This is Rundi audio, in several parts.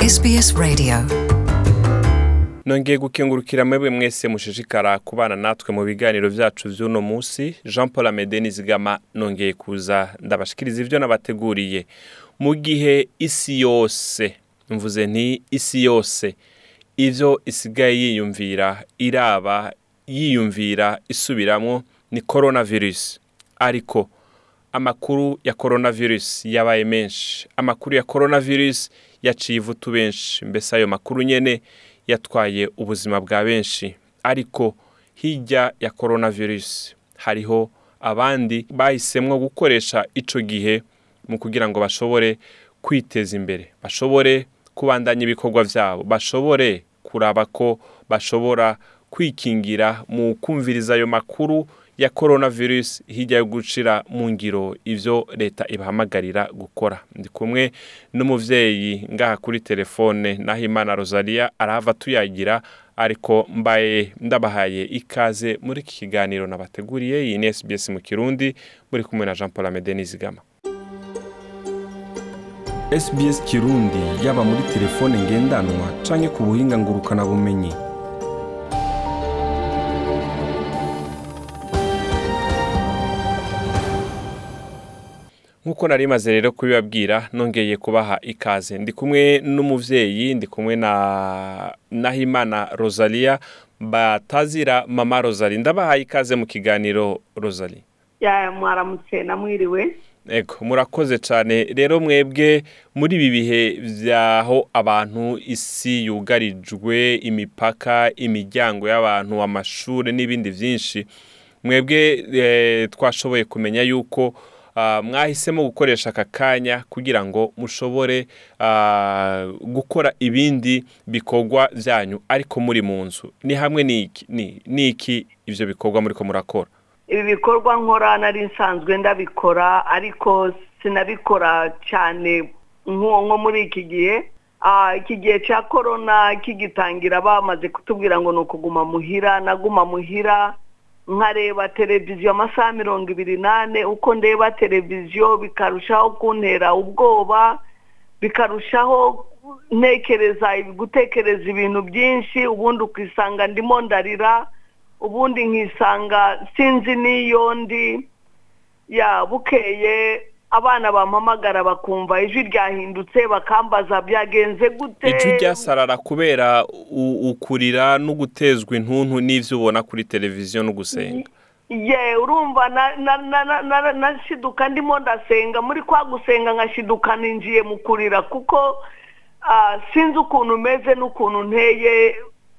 SBS Radio. nongeye gukengurukira mwebwe mwese mushishikara kubana natwe mu biganiro byacu by'uno munsi jean paul amede nizigama nongeye kuza ndabashikiriza ibyo nabateguriye mu gihe isi yose mvuze nti isi yose ibyo isigaye yiyumvira iraba yiyumvira isubiramo ni coronavirus ariko amakuru ya coronavirus yabaye menshi amakuru ya coronavirus yaciye ivutu benshi mbese ayo makuru nyene yatwaye ubuzima bwa benshi ariko hirya ya coronavirus hariho abandi bahisemwo gukoresha ico gihe mu kugira ngo bashobore kwiteza imbere bashobore kubandanya ibikorwa vyabo bashobore kuraba ko bashobora kwikingira mu kumviriza ayo makuru ya coronavirus hirya yo gucira mu ngiro ivyo leta ibahamagarira gukora ndi kumwe n'umuvyeyi ngaha kuri telefone naho imana rosalia arahava tuyagira ariko mbaye ndabahaye ikaze muri iki kiganiro nabateguriye iyi ni sbs mu kirundi muri kumwe na jean paul amede nizigama sbs kirundi yaba muri telefone ngendanwa canke ku buhinga ngurukana bumenyi nk'uko nari maze rero kubibabwira nongeye kubaha ikaze ndi kumwe n'umuvyeyi ndi kumwe na nahimana rosalia batazira mama rosalie ndabahaye ikaze mu kiganiro rosalie ya mwaramutse namwiriwe ego murakoze cyane rero mwebwe muri ibi bihe byaho abantu isi yugarijwe imipaka imiryango y'abantu amashuri n'ibindi byinshi mwebwe eh, twashoboye kumenya yuko ah, mwahisemo gukoresha aka kanya kugira ngo mushobore ah, gukora ibindi bikorwa byanyu ariko muri mu nzu ni hamwe n'iki ni- n'iki ibyo bikorwa muriko murakora ibi bikorwa nkora nari nsanzwe ndabikora ariko sinabikora cyane nk'uwo nko muri iki gihe Ah, iki gihe cya korona kigitangira bamaze kutubwira ngo ni ukuguma muhira naguma muhira nkareba televiziyo amasaha mirongo ibiri n'ane uko ndeba televiziyo bikarushaho kuntera ubwoba bikarushaho ntekereza gutekereza ibintu byinshi ubundi ukisanga ndimo ndarira ubundi nkisanga sinzi n'iyo ndi ya bukeye abana bampamagara bakumva ijwi ryahindutse bakambaza byagenze gute ijwi ryasarara kubera u- ukurira no gutezwa intuntu n'ivyo ubona kuri televiziyo no gusenga ye urumva na- na- na- na- na- nashiduka ndimo ndasenga muri kwa gusenga nkashiduka ninjiye mu kurira kuko ah, sinzi ukuntu meze n'ukuntu nteye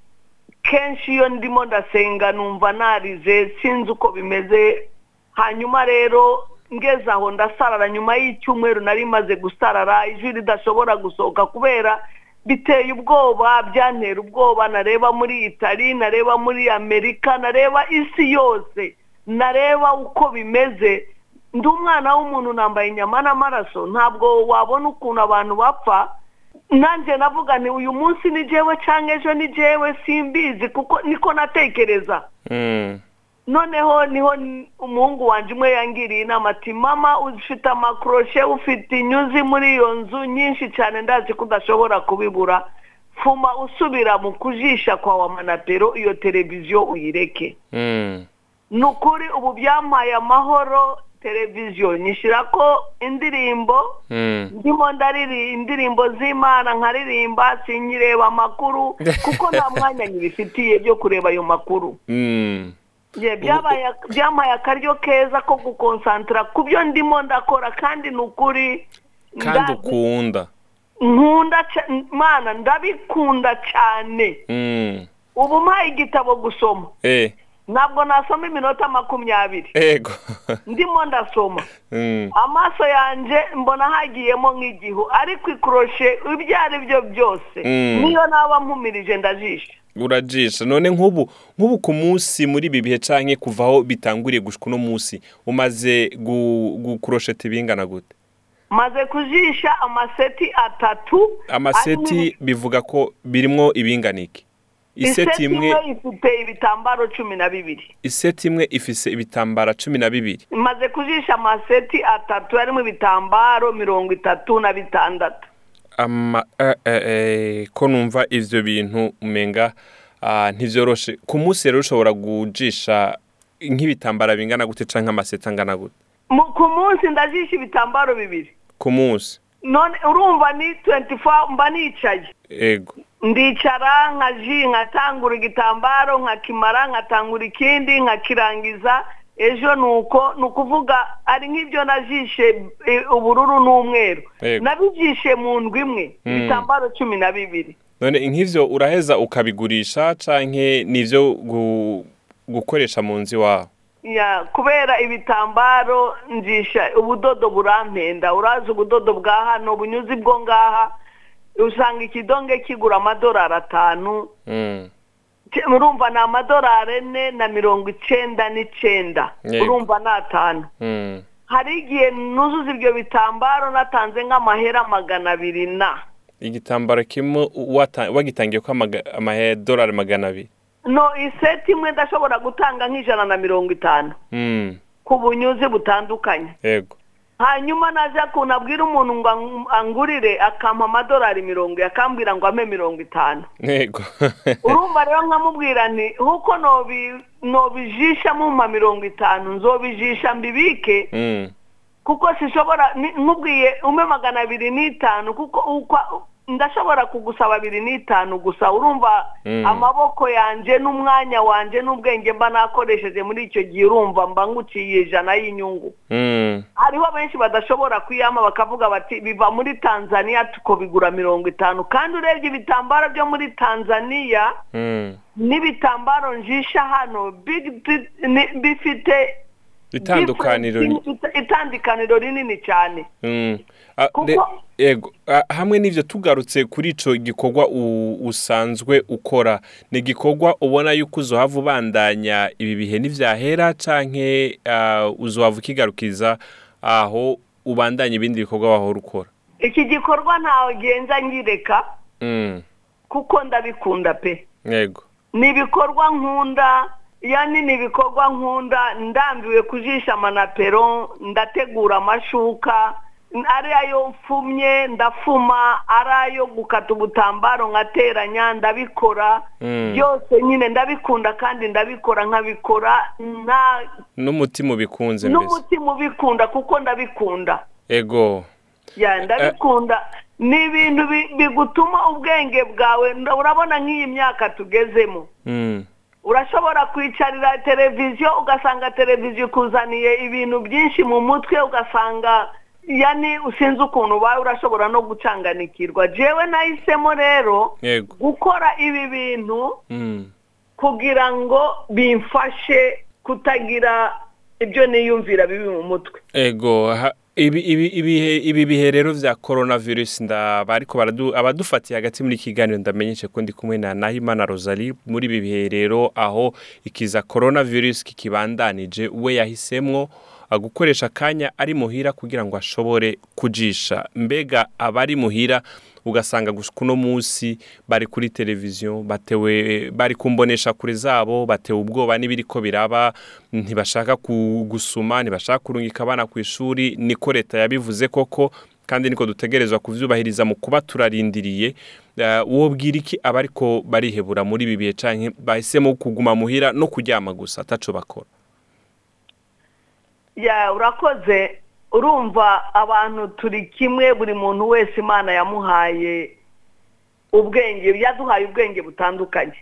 kenshi iyo ndimo ndasenga numva narize sinzi uko bimeze hanyuma rero ngeze aho ndasarara nyuma y'icyumweru nari maze gusarara ijwi ridashobora gusohoka kubera biteye ubwoba byantera ubwoba nareba muri itali nareba muri amerika nareba isi yose nareba uko bimeze ndi umwana w'umuntu nambaye inyama n'amaraso ntabwo wabona ukuntu abantu bapfa nanjye navuga ni uyu munsi ni jewe cyangwa ejo ni jewe simbizi kuko niko natekereza Mm. noneho niho n- umuhungu wanjye umwe yangiriye inama ati mama ufite amakoroshe ufite inyuzi muri iyo nzu nyinshi cyane ndazi ko udashobora kubibura fuma usubira mu kujisha kwa wamanapero iyo televiziyo uyireke Mm. ni ukuri ubu byampaye amahoro televiziyo nyishyira ko indirimbo Mm. ndimo ndariri indirimbo z'imana nkaririmba sinyireba amakuru kuko nta mwanya nyibifitiye byo kureba ayo makuru Mm. Ye, byabaye byampaye akaryo keza ko gukonsantara ku byo ndimo ndakora kandi ni ukuri kandi ndazi- ukunda nkunda ca- mana ndabikunda cyane Mm. ubu mpaye igitabo gusoma eh ntabwo nasoma iminota makumyabiri ego ndimo ndasoma Mm. amaso yanjye mbona hagiyemo nk'igihu ariko ikoroshe ibyo ari byo byose Mm. niyo naba mpumirije ndajisha urajisha none nk'ubu nk'ubu ku munsi muri ibi bihe canke kuva aho bitanguriye gushika uno munsi umaze gu- gukurosheta ibingana gute maze kujisha amaseti atatu amaseti bivuga ko birimwo ibingana iki iseti imwe ifite ibitambaro cumi na bibiri iseti imwe ifise ibitambara cumi na bibiri maze kujisha amaseti atatu harimo ibitambaro mirongo itatu na bitandatu ama eh, eh, eh, ko numva ivyo bintu umenga ah, ntivyoroshe ku munsi rero ushobora gujisha nk'ibitambara bingana gute canke amaseta angana gute Mu- ku munsi ndajisha ibitambaro bibiri ku munsi none urumva ni 24 mba nicaye ego ndicara nkaji nkatangura igitambaro nkakimara nkatangura ikindi nkakirangiza ejo nuko ni ukuvuga ari nk'ibyo najishe eh, ubururu n'umweru Yego. nabijishe mu ndwi imwe Mm. ibitambaro cumi na bibiri none nk'ivyo uraheza ukabigurisha canke nivyo gu, gukoresha mu nzu iwawe ya kubera ibitambaro njisha ubudodo burampenda urazi ubudodo bwa hano bunyuze bwo ngaha usanga ikidonge kigura amadolari atanu Mm. Ke- urumva ni amadolari ane na mirongo icenda n'icenda Yego. urumva ni atanu Mm. hari igihe nuzuza ibyo bitambaro natanze nk'amahera magana abiri na igitambaro kimwe wata- wagitangiye ko amaga- amadolari magana abiri no iseti imwe ndashobora gutanga nk'ijana na mirongo itanu Mm. ku bunyuzi butandukanye ego hanyuma naza kuntu abwira umuntu ngo ang- angurire akampa amadolari mirongo akambwira ngo ampe mirongo itanu ego urumva rero nkamubwira nti nkuko nobi- nobijisha mumpa mirongo itanu nzobijisha mbibike Mm. kuko sishobora ni- nkubwiye umpe magana abiri n'itanu kuko ukwa- ndashobora kugusaba abiri n'itanu gusa urumva Mm. amaboko yanje n'umwanya wanje n'ubwenge mba nakoresheje muri icyo gihe urumva mba nguciye ijana y'inyungu Mm. hariho benshi badashobora kuyama bakavuga bati biva muri tanzania tukabigura mirongo itanu kandi urebye ibitambaro byo muri tanzania Mm. n'ibitambaro njisha hano big- bi- ni- bifite itandukaniro difference- itandukaniro rinini cyane Mm. Ah, Kuko- re- ego Ah, hamwe n'ivyo tugarutse kuri ico gikorwa u- usanzwe ukora ni igikorwa ubona yuko uzohava ubandanya ibi bihe n'ivyahera canke ah, uzohava ukigarukiza aho ubandanya ibindi bikorwa wahora ukora iki gikorwa ntawe genza ngireka Mm. kuko ndabikunda pe ego ni ibikorwa nkunda yani ni ibikorwa nkunda ndambiwe kujisha amanapero ndategura amashuka ari ayo mfumye ndafuma ari ayo gukata ubutambaro nkateranya ndabikora Mm. byose nyine ndabikunda kandi ndabikora nkabikora nta n'umutima ubikunze mbese n'umutima ubikunda kuko ndabikunda ego ya ndabikunda ni ibintu bi- bigutuma ubwenge bwawe nda- urabona nk'iyi myaka tugezemo Mm. urashobora kwicarira televiziyo ugasanga televiziyo ikuzaniye ibintu byinshi mu mutwe ugasanga yani usinzi ukuntu ubaye urashobora no gucanganikirwa jewe nahisemo rero ego gukora ibi bintu Mm. kugira ngo bimfashe kutagira ibyo niyumvira bibi mu mutwe ego ha- ibi ibi ibihe ibi bihe rero vya coronavirus ndaba ariko baradu abadufatiye hagati muri iki kiganiro ndamenyeshe ko ndi kumwe na Nahimana Rosalie muri ibi bihe rero aho ikiza coronavirus kikibandanije we yahisemwo ah, gukoresha akanya ari muhira kugira ngo ashobore kujisha mbega abari muhira ugasanga gushika uno munsi bari kuri televiziyo batewe bari kumbonesha kure zabo batewe ubwoba n'ibiriko biraba ntibashaka ku- gusuma ntibashaka kurungika abana ku ishuri niko leta yabivuze koko kandi niko dutegerezwa kuvyubahiriza mu kuba turarindiriye Eh, wobwira iki abariko barihebura muri ibi bihe canke bahisemo kuguma muhira no kuryama gusa ataco bakora ya urakoze urumva abantu turi kimwe buri muntu wese imana yamuhaye ubwenge yaduhaye ubwenge butandukanye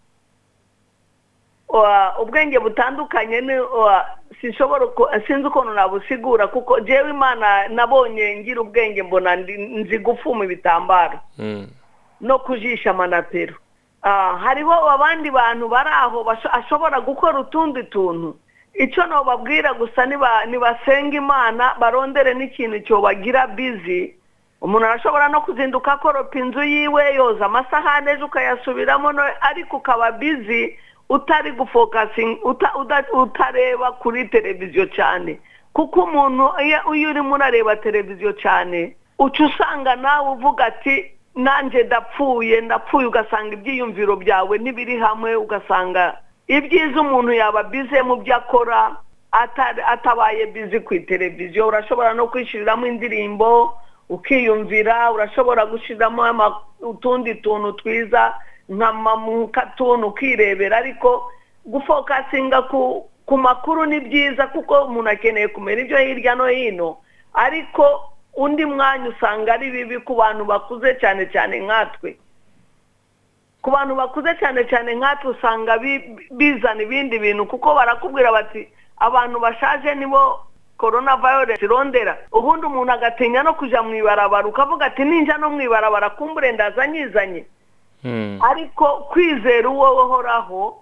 Wa- ubwenge butandukanye ni wa- sinshobora uko- sinzi ukuntu nabusigura kuko jewe imana nabonye ngira ubwenge mbona ndi- nzi gufuma ibitambaro Mm. no kujisha amanapero Ah, hariho abandi bantu bari aho basho- ashobora gukora utundi tuntu icyo nobabwira gusa niba- nibasenga imana barondere n'ikintu cyobagira bizi umuntu arashobora no kuzinduka akoropa inzu yiwe yoza amasahane ejo ukayasubiramo no- ariko ukaba bizi utari gufokasinga uta- uda- utareba kuri televiziyo cyane kuko umuntu iyo iyo urimo urareba televiziyo cyane uca usanga nawe uvuga ati nanjye ndapfuye ndapfuye ugasanga ibyiyumviro byawe ntibiri hamwe ugasanga ibyiza umuntu yaba bize mu byo akora atari- atabaye bizi ku televiziyo urashobora no kwishyuriramo indirimbo ukiyumvira urashobora gushyiramo ama- utundi tuntu twiza nka katuni ukirebera ariko gufokasinga ku ku makuru ni byiza kuko umuntu akeneye kumenya ibyo hirya no hino ariko undi mwanya usanga ari bibi ku bantu bakuze cyane cyane nkatwe ku bantu bakuze cyane cyane nkatwe usanga bi- bizana ibindi bintu kuko barakubwira bati abantu bashaje nibo korona virusi irondera ubundi umuntu agatinya no kujya mu ibarabara ukavuga ati ninjya no mu ibarabara kumbure ndaza nyizanye Mm. ariko kwizera uwo uhoraho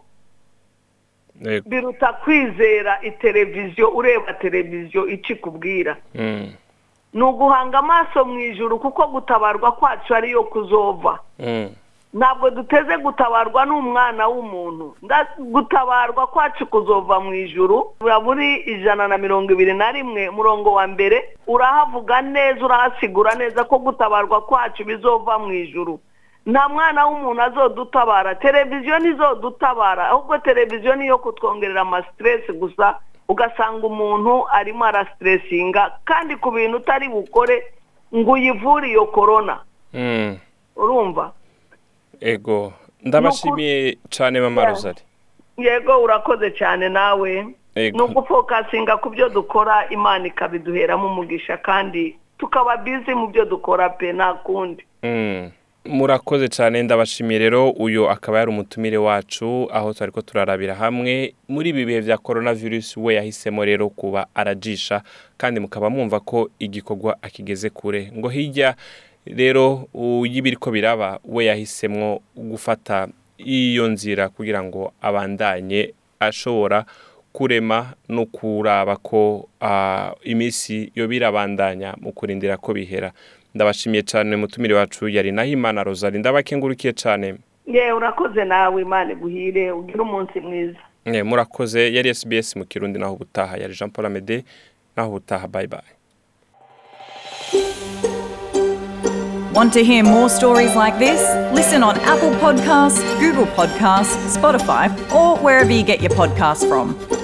Yego. biruta kwizera iteleviziyo ureba televiziyo icyo ikubwira Mm. ni uguhanga amaso mu ijuru kuko gutabarwa kwacu ariyo kuzova Mm. ntabwo duteze gutabarwa n'umwana w'umuntu Nda- gutabarwa kwacu kuzova mu ijuru muri ijana na mirongo ibiri na rimwe umurongo wa mbere urahavuga neza urahasigura neza ko gutabarwa kwacu bizova mu ijuru nta mwana w'umuntu azodutabara televiziyo ntizodutabara ahubwo televiziyo niyo kutwongerera amasiteresi gusa ugasanga umuntu arimo arasiteresinga kandi ku bintu utari bukore ngo uyivure iyo korona Mm. urumva Ego. Ndabashimiye cyane mama Yeah. Rosari. yego urakoze cyane nawe Ego. ni ugufokasinga ku byo dukora imana ikabiduheramo umugisha kandi tukaba bizi mu byo dukora pe nta kundi Mm. murakoze cyane ndabashimiye rero uyu akaba yari umutumire wacu aho twari ko turarabira hamwe muri ibi bihe bya korona virusi we yahisemo rero kuba arajisha kandi mukaba mwumva ko igikorwa akigeze kure ngo hirya rero y'ibiri ko biraba we yahisemo gufata iyo nzira kugira ngo abandanye ashobora kurema no kuraba ko ah, iminsi yo birabandanya mu kurindira ko bihera ndabashimiye cyane mutumire wacu yari nahimana rozari ndabakengurukiye cyane yewe urakoze nawe imana iguhire ugire umunsi mwiza Eh, murakoze yari SBS mu kirundi naho ubutaha yari Jean Paul Amede naho ubutaha bye bye Want to hear more stories like this? Listen on Apple Podcasts, Google Podcasts, Spotify, or wherever you get your podcasts from.